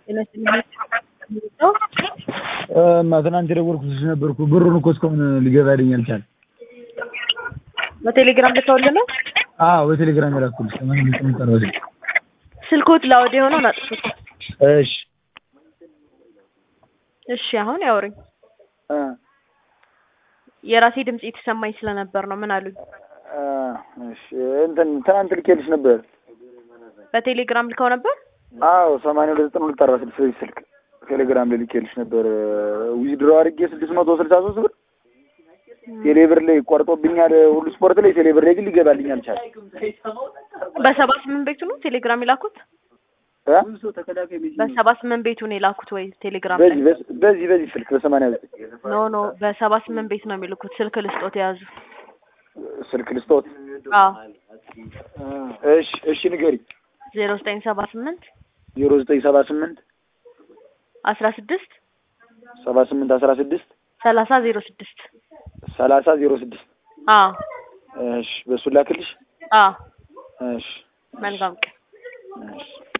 እማ ትናንት የደወልኩልሽ ነበርኩ ብሩን እኮ እስካሁን ሊገባልኝ አልቻለም። በቴሌግራም ልከውልህ ነው? አዎ በቴሌግራም የላኩልሽ ለማንኛውም ስምንት አርባ ስድስት ስልክዎት ላውድ የሆነውን አጥፉት። እሺ እሺ አሁን ያውሩኝ። እ የራሴ ድምጽ የተሰማኝ ስለነበር ነው። ምን አሉኝ? እ እሺ እንትን ትናንት ልኬልሽ ነበር። በቴሌግራም ልከው ነበር? አዎ ሰማንያ ሁለት ዘጠና ሁለት አርባ ስድስት በዚህ ስልክ ቴሌግራም ላይ ልኬልሽ ነበር። ዊዝድሮ አድርጌ ስድስት መቶ ስልሳ ሶስት ብር ቴሌብር ላይ ቆርጦብኛል። ሁሉ ስፖርት ላይ ቴሌብር ላይ ግን ሊገባልኝ አልቻለም። በሰባ ስምንት ቤቱ ነው ቴሌግራም የላኩት? እ በሰባ ስምንት ቤቱ ነው የላኩት ወይ ቴሌግራም ላይ? በዚህ በዚህ በዚህ ስልክ በሰማንያ ዘጠኝ ኖ ኖ በሰባ ስምንት ቤት ነው የሚልኩት። ስልክ ልስጦት የያዙ። ስልክ ልስጦት። አዎ እሺ እሺ ንገሪኝ። ዜሮ ዘጠኝ ሰባ ስምንት ዜሮ ዘጠኝ ሰባ ስምንት አስራ ስድስት ሰባ ስምንት አስራ ስድስት ሰላሳ ዜሮ ስድስት ሰላሳ ዜሮ ስድስት አዎ እሺ በእሱ ላክልሽ። አዎ እሺ መልካም ቀን። እሺ